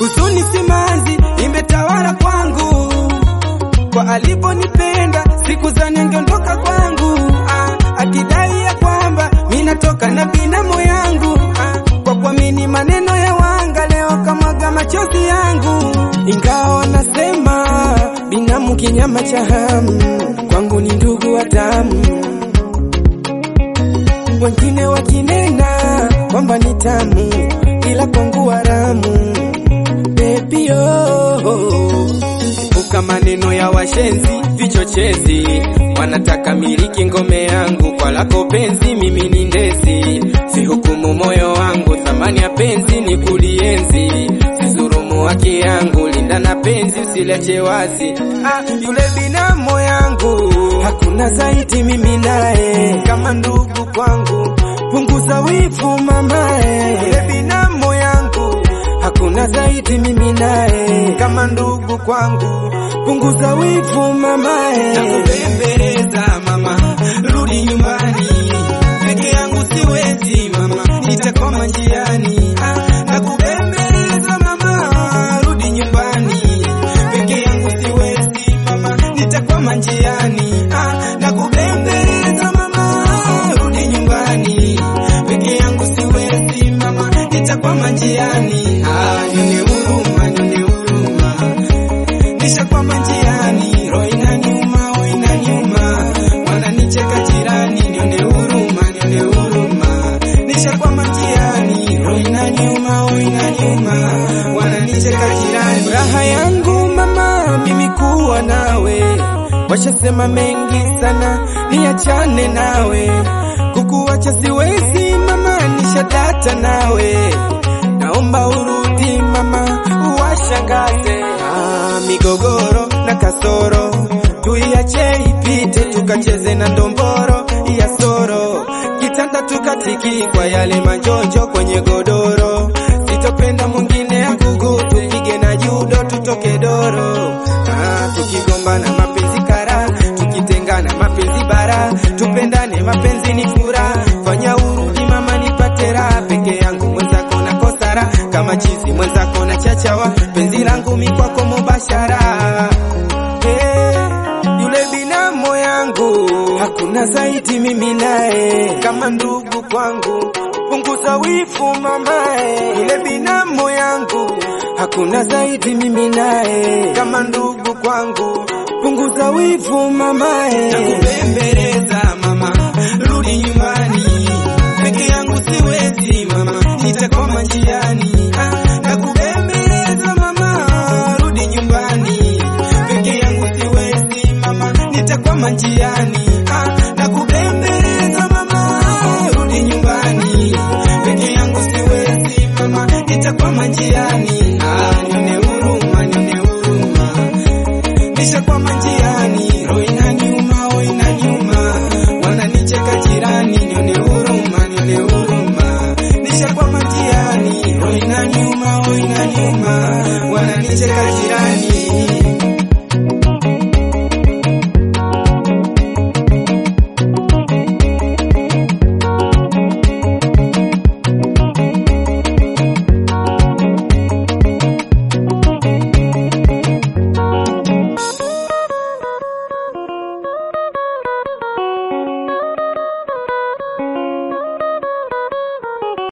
huzuni simanzi imetawala kwangu, kwa aliponipenda siku za ningeondoka kwangu, ah, akidai ya kwamba mimi natoka na binamu yangu, ah, kwa kuamini maneno ya wanga leo kamwaga machozi yangu, ingawa wanasema binamu kinyama cha hamu, kwangu ni ndugu wa damu wengine wakinena kwamba ni tamu, ila kwangu haramu. Baby oh, epuka maneno ya washenzi, vichochezi wanataka miliki ngome yangu, kwa lako penzi mimi ni ndezi, sihukumu moyo wangu, thamani ya penzi ni kulienzi, sizurumu haki yangu, linda na penzi usileche wazi. Ah, yule binamu yangu hakuna zaidi mimi naye, kama ndugu kwangu, punguza wivu mamae, yule binamu yangu hakuna zaidi mimi naye, kama ndugu kwangu, punguza wivu mamae, nakubembeleza mama, rudi nyumbani, peke yangu siwezi mama, nitakwama njiani, Ah, nakubembeleza mama, rudi nyumbani, peke yangu siwezi mama, nitakwama njiani, Ah, nakubembeleza mama, rudi nyumbani, peke yangu siwezi mama, nitakwama njiani, Ah, nione huruma, nione huruma nishakwama njiani, roho inaniuma, roho inaniuma, wananicheka jirani, nione huruma, nione huruma, nishakwama njiani, roho inaniuma, roho inaniuma, wananicheka jirani. Raha yangu mama, mimi kuwa nawe, washasema mengi sana, niachane nawe, kukuacha siwezi mama, nishadata nawe, naomba urudi mama, uwashangaze Ah, migogoro na kasoro tuiache ipite, tukacheze na ndomboro ya soro, kitanda tukatiki kwa yale majonjo kwenye godoro, sitopenda mwingine akugu, tupige na judo tutoke doro. Ah, tukigombana mapenzi kara, tukitengana mapenzi bara, tupendane mapenzi ni furaha, fanya urudi mama nipate raha, peke yangu mwenzako na kosara, kama chizi mwenzako na chachawa, penzi langu mi kwako mubashara. Hey, yule binamu yangu hakuna zaidi mimi naye, kama ndugu kwangu, punguza wivu mamae. Yule binamu yangu hakuna zaidi mimi naye, kama ndugu kwangu, punguza wivu mamae. Nakubembeleza